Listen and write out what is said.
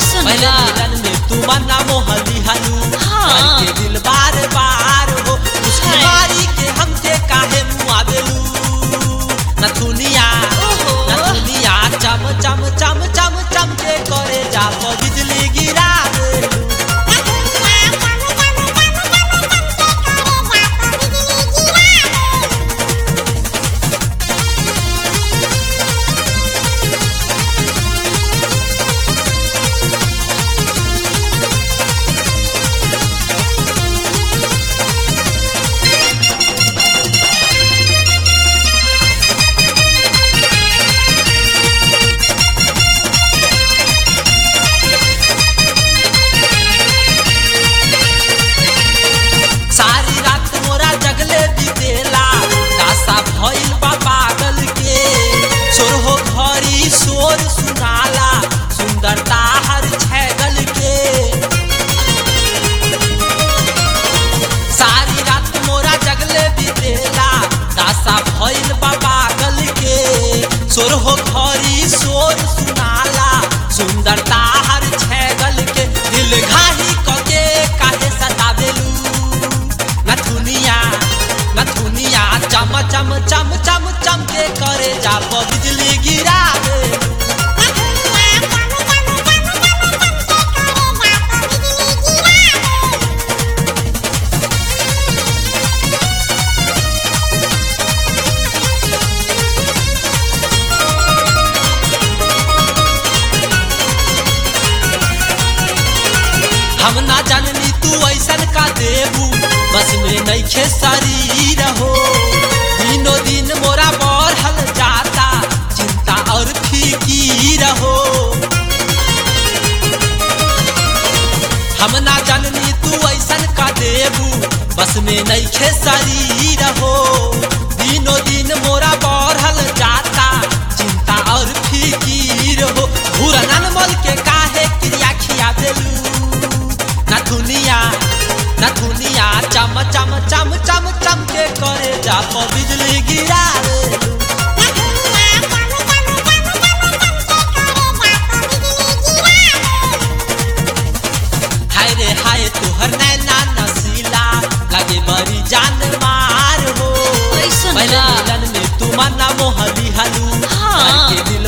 कैसन पहले बा? मिलन में तू मना मोहली हलू हाँ। के दिल बार बार हो उसकी हाय। मारी के हमके काहे मुआवेलू नथुनिया ओहो। नथुनिया चम चम चम चम चम के करे जा प बिजली गिरा देलू सारी रात मोरा जगले बीतेला दासा भइल बा पागल के चोर हो घरी शोर सुनाला सुंदरता हर छैगल के सारी रात मोरा जगले बीतेला दासा भइल बा पागल के चोर हो घरी शोर सुनाला सुंदरता हर छैगल के दिल घाही कके काहे सतावेलू नथुनिया नथुनिया चम चम चम चम चम के करे जा प बिजली गिरा देलू हम ना जाननी तू ऐसन का देबू बस में नइखे शरीर हो दिनों दिन मोरा बढ़ल जाता चिंता और फिकीर हो हम ना जाननी तू ऐसन का देबू बस में नइखे शरीर हो दिनों दिन मोरा बढ़ल जाता चिंता और फिकीर हो घूरनन मोल के काहे क्रिया खिया देलू ना दुनिया ना दुनिया चम चम चम चम चम के करे जा प बिजली गिरा देलू हाय रे हाय तोहर नैना नसीला लगे बड़ी जान मार हो कैसन पहले बा? मिलन में तू मना मोहली हलू हाँ। के दिल